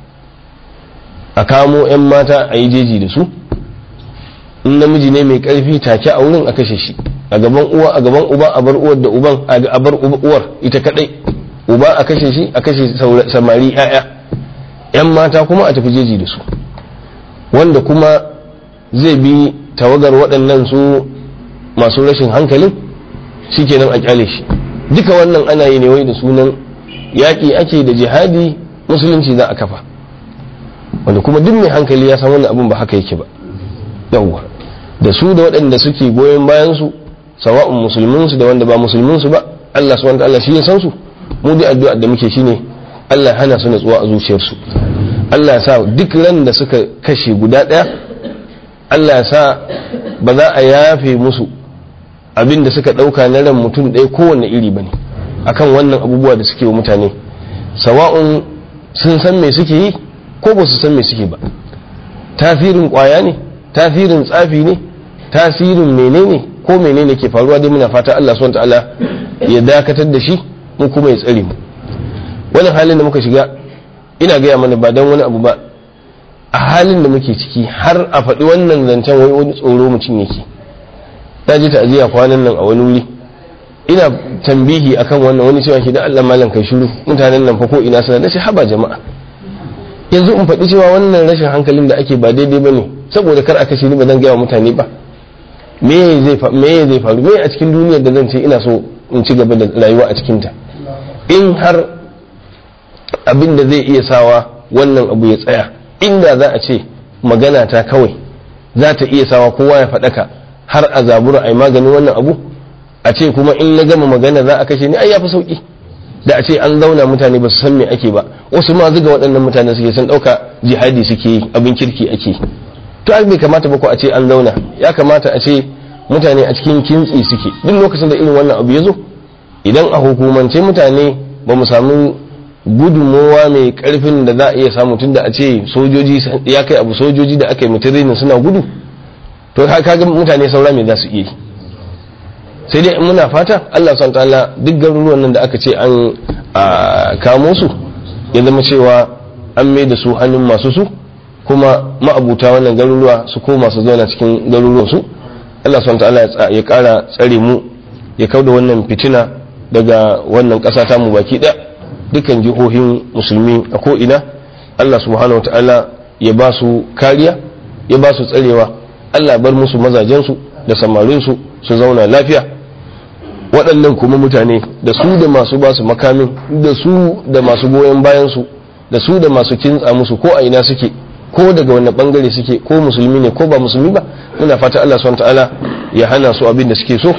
a kamo 'yan mata a yi jeji da su in namiji ne mai karfi take a wurin a kashe shi a gaban uwa a gaban uba a bar uwar da uban a bar uwar ita kadai uba a kashe shi a kashe samari 'ya'ya 'yan mata kuma a tafi jeji da su wanda kuma zai bi tawagar waɗannan su masu rashin hankalin shikenan a kyale shi duka wannan ana yi ne wai da sunan yaƙi ake da jihadi musulunci za a kafa wanda kuma duk mai hankali ya san wannan abin ba haka yake ba yawwa da su da waɗanda suke goyon bayan su sawa'un musulmin su da wanda ba musulmin su ba Allah subhanahu wa ta'ala shi ya san su mu dai addu'a da muke shine Allah hana su natsuwa a zuciyarsu Allah ya sa duk ran da suka kashe guda ɗaya Allah ya sa ba za a yafe musu abin da suka ɗauka na ran mutum ɗaya kowanne iri ba ne akan wannan abubuwa da suke wa mutane sawa'un sun san me suke yi ko ba su san me suke ba tasirin ƙwaya ne tasirin tsafi ne tasirin menene ko menene ke faruwa dai muna fata Allah subhanahu ta'ala ya dakatar da shi mu kuma ya tsare mu wannan halin da muka shiga ina gaya mana ba don wani abu ba a halin da muke ciki har a faɗi wannan zancen wai wani tsoro mutum yake ta ji ta'aziyya kwanan nan a wani wuri ina tambihi akan wannan wani cewa shi da Allah malam kai shiru mutanen nan fa ko ina sana nace haba jama'a yanzu in faɗi cewa wannan rashin hankalin da ake ba daidai bane saboda kar a kashe ni ba zan gaya wa mutane ba me zai me zai faru me a cikin duniyar da zan ce ina so in ci gaba da rayuwa a cikin ta in har abin da zai iya sawa wannan abu ya tsaya inda za a ce magana ta kawai za ta iya sawa kowa ya faɗaka har a zabura a yi maganin wannan abu a ce kuma in na gama magana za a kashe ni ai ya fi sauƙi da a ce an zauna mutane ba su san me ake ba wasu ma zuga waɗannan mutane suke sun ɗauka jihadi suke yi abin kirki ake to ai bai kamata ba ko a ce an zauna ya kamata a ce mutane a cikin kintsi suke duk lokacin da irin wannan abu ya zo idan a hukumance mutane ba mu samu gudunmowa mai karfin da za a iya samu tun da a ce sojoji ya kai abu sojoji da aka yi mutum suna gudu to kaga mutane saura me za su iya yi sai dai muna fata Allah son ta'ala duk garuruwan nan da aka ce an kamo su ya zama cewa an mai da su hannun masu su kuma ma'abuta wannan garuruwa su koma su zauna cikin garuruwan su Allah subhanahu ta'ala ya kara tsare mu ya kauda wannan fitina daga wannan ƙasa ta mu baki ɗaya dukkan jihohin musulmi a ko ina Allah subhanahu ta'ala ya ba su kariya ya ba su tsarewa Allah bar musu mazajensu da samarinsu su zauna lafiya waɗannan kuma mutane da su da masu ba su makamin da su da masu goyon bayansu da su da masu kintsa musu ko a ina suke ko daga wani bangare suke ko musulmi ne ko ba musulmi ba muna fata Allah subhanahu ta'ala ya hana su abin da suke so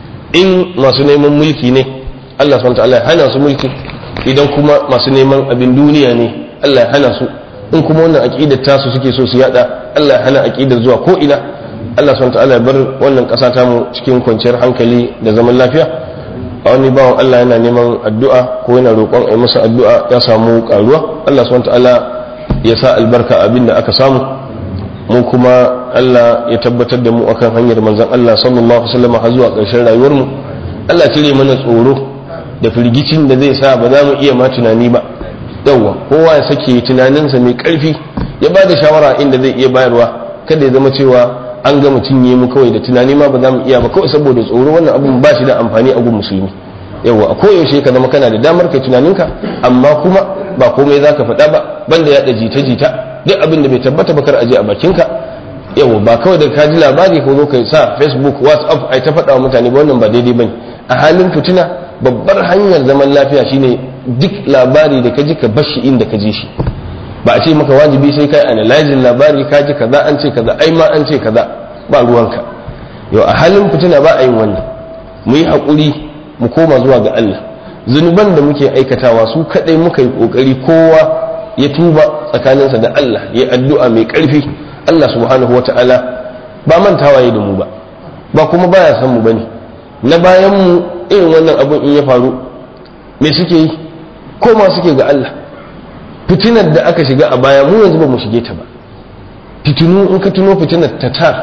in masu neman mulki ne Allah subhanahu ta'ala ya hana su mulki idan kuma masu neman abin duniya ne Allah ya hana su in kuma wannan aqidar tasu suke so su yada Allah ya hana aqidar zuwa ko ina Allah subhanahu ta'ala ya bar wannan kasa ta mu cikin kwanciyar hankali da zaman lafiya a wani bawan Allah yana neman addu'a ko yana roƙon a masa addu'a ya samu karuwa Allah subhanahu ta'ala ya sa albarka abin da aka samu mu kuma Allah ya tabbatar da mu akan hanyar manzon Allah sallallahu alaihi wasallam har zuwa ƙarshen rayuwar mu Allah cire mana tsoro da firgicin da zai sa ba za mu iya ma tunani ba yawwa kowa ya sake tunaninsa mai ƙarfi ya ba da shawara inda zai iya bayarwa kada ya zama cewa an gama cinye mu kawai da tunani ma ba za mu iya ba kawai saboda tsoro wannan abun ba shi da amfani a gun musulmi yawwa a koyaushe ka zama kana da damar kai tunaninka amma kuma ba komai za ka faɗa ba banda yaɗa jita-jita duk abin da bai tabbata ba kar aje a bakinka yawwa ba kawai da ka ji labari ko zo kai sa facebook whatsapp ai ta faɗa wa mutane ba wannan ba daidai bane a halin fitina babbar hanyar zaman lafiya shine duk labari da ka ji ka bashi inda ka ji shi ba a ce maka wajibi sai kai analyzing labari ka ji kaza an ce kaza ai ma an ce kaza ba ruwanka yau a halin fitina ba a yin wannan mu yi haƙuri mu koma zuwa ga Allah zunuban da muke aikatawa su kadai muka yi kokari kowa ya tuba tsakaninsa da Allah ya addu'a mai ƙarfi Allah subhanahu wata'ala ba mantawa ya da mu ba ba kuma baya san mu bane na bayan mu irin wannan abun in ya faru me suke yi koma suke ga Allah fitinar da aka shiga a baya mu yanzu ba mu shige ta ba fitinu in ka tuno fitinar tatar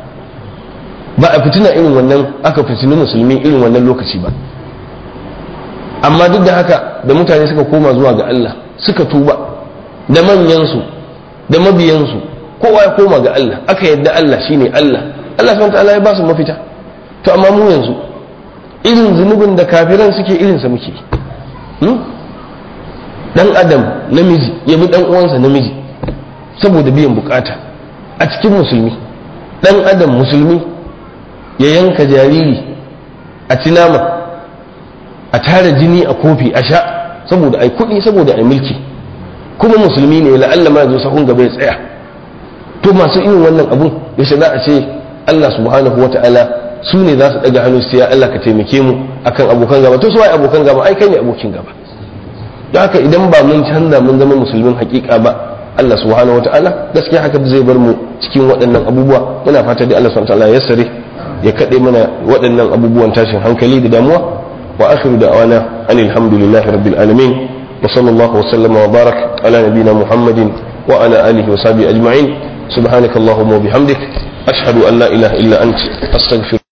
ba a fitina irin wannan aka fitini musulmi irin wannan lokaci ba amma duk da haka da mutane suka koma zuwa ga Allah suka tuba da manyansu da mabiyansu kowa ya koma ga Allah aka yadda Allah shine Allah Allah subhanahu ta'ala ya ba su mafita to amma mu yanzu irin zunubin da kafiran suke irinsa muke dan adam namiji ya bi dan uwansa namiji saboda biyan bukata a cikin musulmi dan adam musulmi ya yanka jariri a ci nama a tara jini a kofi a sha saboda ai kuɗi saboda ai mulki kuma musulmi ne la'alla ma zo sahun gaba ya tsaya to masu irin wannan abun yaushe za a ce Allah subhanahu wata'ala su ne za su daga hannu su ya Allah ka taimake mu akan abokan gaba to su wai abokan gaba ai kai ne abokin gaba don haka idan ba mun canza mun zama musulmin hakika ba Allah subhanahu wata'ala gaskiya haka zai bar mu cikin waɗannan abubuwa muna fata da Allah subhanahu wata'ala ya sare ya kaɗe mana waɗannan abubuwan tashin hankali da damuwa wa akhiru da'wana anil hamdulillahi rabbil alamin wa sallallahu wa sallama wa barak ala nabina muhammadin wa ala alihi wa sahbihi ajma'in subhanakallahumma wa bihamdik ashhadu an la ilaha illa ant astaghfiruka